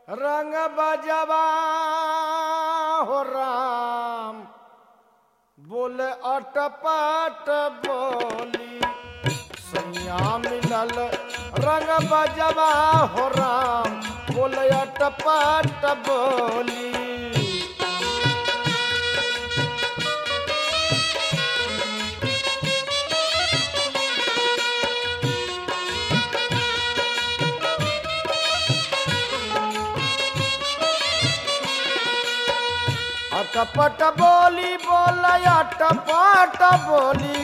रंग बजवा हो राम बोले अटपट बोली सैया मिलल रंग बजवा हो राम बोले अटपट बोली अटपट बोली बोल अटपट बोली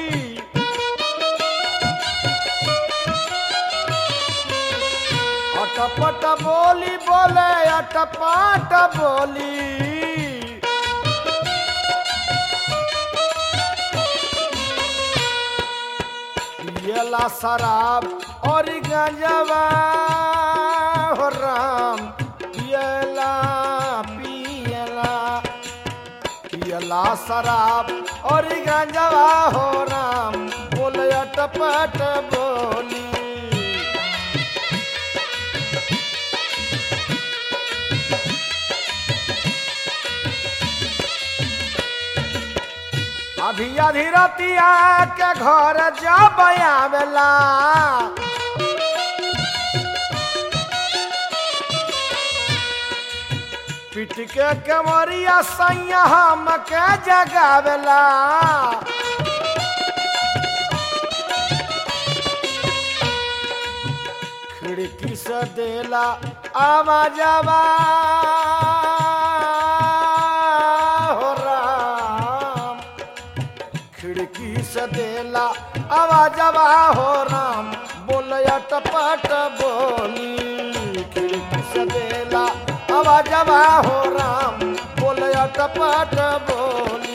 अटपट बोली बोले अटपट बोली पियला शराब और गंजवा हो राम पियला पियला पियला शराब और गंजवा हो राम बोल अटपट बोली अधी अधी रतिया के घर जब आवेला पिट के कमरिया सैया हम के जगावेला खिड़की से देला आवाजवा हो राम खिड़की से देला आवाजवा हो राम बोल अटपट बोली खिड़की से देला आवाजवा हो राम बोल अटपट बोली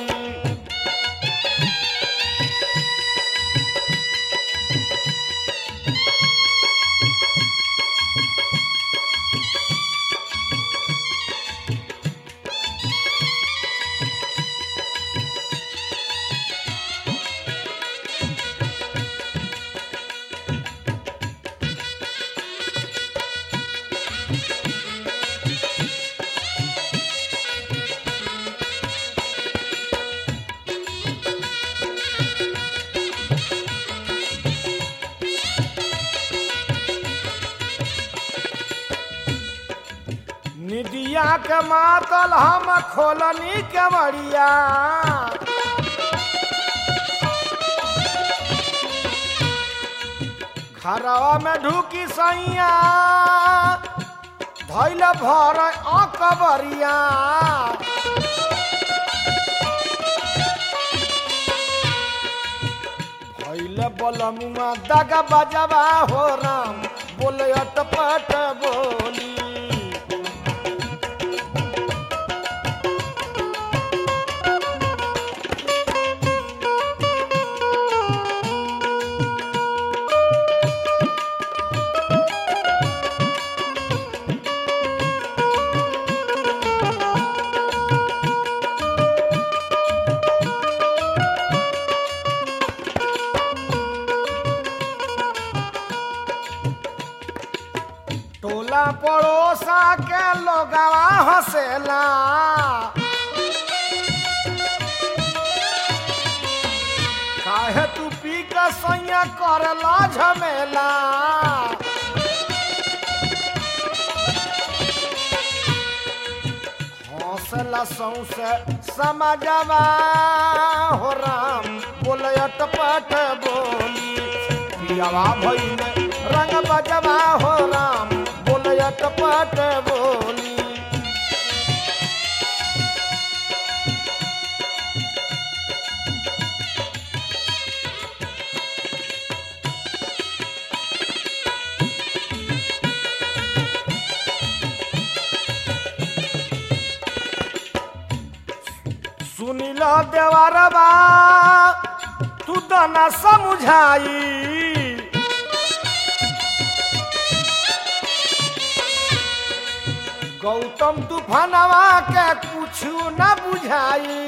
निदिया के मातल हम खोलनी कमरिया घरवा में ढुकी सैया धैल भर अकबरिया भैल बलमुआ दगा बजवा हो राम बोले अटपट बोली टोला पड़ोसा के लोगवा हंसेला काहे तू पी के सैया करला झमेला हौसला सौसे समझवा हो राम बोल अटपट बोली पियावा भइले रंग बजवा हो राम बोल अटपट बोली सुनिल देवरबा तू तो न समझाई गौतम तूफानवा के कुछ न बुझाई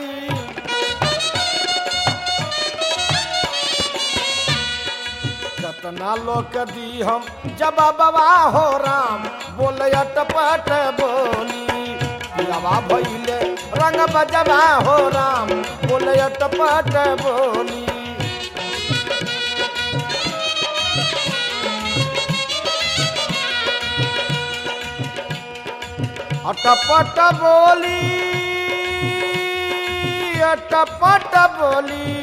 कतना लोग के दी हम जब बाबा हो राम बोले अटपट बोली पियावा भैले रंग बजवा हो राम बोले अटपट बोली अटपट बोली अटपट बोली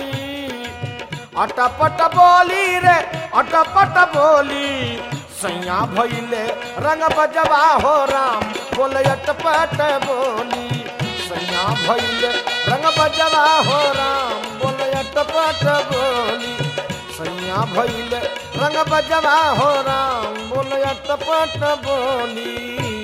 अटपट बोली रे अटपट बोली सैया भैले रंग बजवा हो राम बोले अटपट बोली सैया भैले रंग बजवा हो राम बोले अटपट बोली सैया भैले रंग बजवा हो राम बोले अटपट बोली